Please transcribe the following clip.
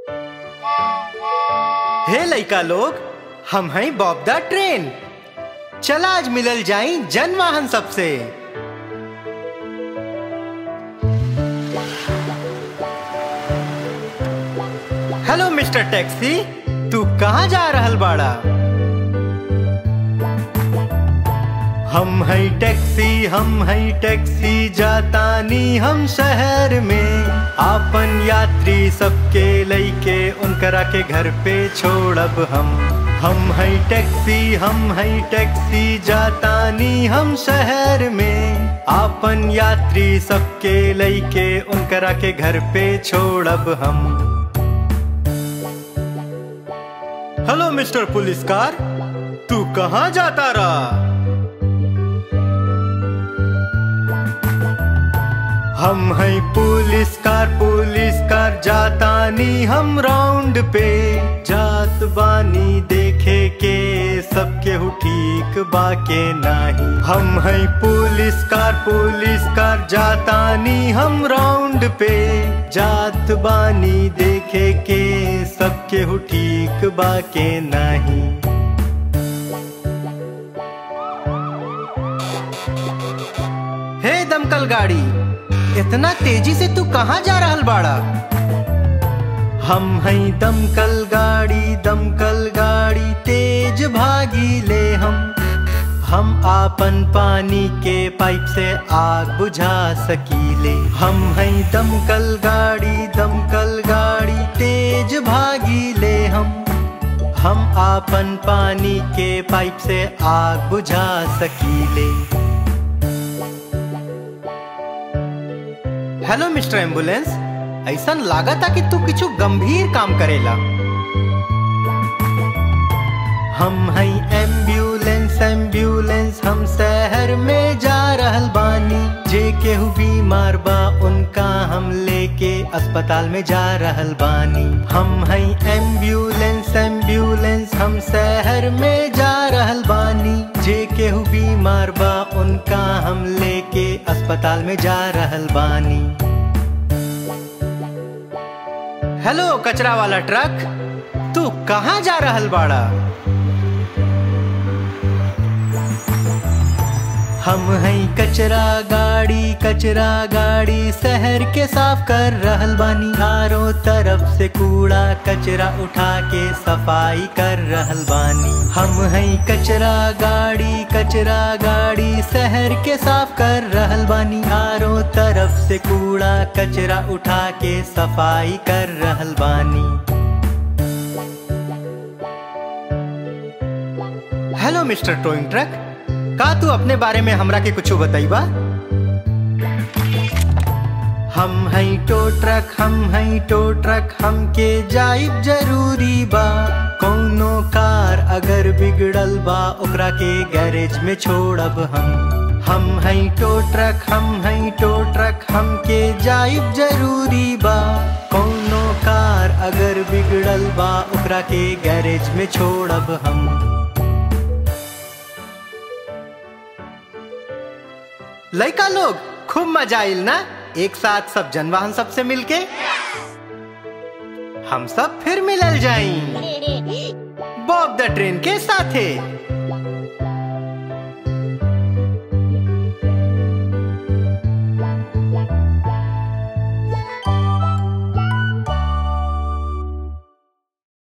हे लइका लोग हम हैं बॉब द ट्रेन चला आज मिलल जाई जन वाहन सबसे हेलो मिस्टर टैक्सी तू कहाँ जा रहल बाड़ा हम है टैक्सी हम है टैक्सी जातानी हम शहर में आपन यात्री सबके लइके उनकरा के घर पे छोड़ब हम हम है टैक्सी हम है टैक्सी जातानी हम शहर में आपन यात्री सबके लइके उनकरा के घर पे छोड़ब हम हेलो मिस्टर पुलिस कार तू कहाँ जाता रहा हम है पुलिस कार पुलिस कार जातानी हम राउंड पे जात बानी देखे के सबके हु ठीक बाके नाही हम है पुलिस कार पुलिस कार जातानी हम राउंड पे जात बानी देखे के सबके हु ठीक बाके नाही हे दमकल गाड़ी इतना तेजी से तू कहाँ जा रहल बाड़ा हम हैं दमकल गाड़ी दमकल गाड़ी तेज भागी ले हम हम आपन पानी के पाइप से आग बुझा सकीले हम हैं दमकल गाड़ी दमकल गाड़ी तेज भागी ले हम हम आपन पानी के पाइप से आग बुझा सकीले हेलो मिस्टर एम्बुलेंस ऐसा लागता कि तू किछु गंभीर काम करेला हम हैं एम्बुलेंस एम्बुलेंस हम शहर में जा रहल बानी जे केहू बीमार बा उनका हम लेके अस्पताल में जा रहल बानी हम हैं एम्बुलेंस एम्बुलेंस हम शहर में जा रहल बानी जे केहू बीमार बा उनका हम लेके अस्पताल में जा रहल बानी हेलो कचरा वाला ट्रक तू कहाँ जा रहल बाड़ा हम हैं कचरा गाड़ी कचरा गाड़ी शहर के साफ कर रहल बानी चारों तरफ से कूड़ा कचरा उठा के सफाई कर रहल बानी हम हैं कचरा गाड़ी कचरा गाड़ी शहर के साफ कर रहल बानी चारों तरफ से कूड़ा कचरा उठा के सफाई कर रहल बानी हेलो मिस्टर टोइंग ट्रक का तू अपने बारे में हमरा के कुछ बताइबा हम हैं टो ट्रक हम हैं टो ट्रक हमके जाइब जरूरी बा कौनो कार अगर बिगड़ल बा ओकरा के गैरेज में छोड़ब हम हम हैं टो ट्रक हम हैं टो ट्रक हमके जाइब जरूरी बा कौनो कार अगर बिगड़ल बा ओकरा के गैरेज में छोड़ब हम लड़का लोग खूब मजा आइल ना एक साथ सब जनवाहन सबसे मिलके हम सब फिर मिलल जाई बॉब द ट्रेन के साथे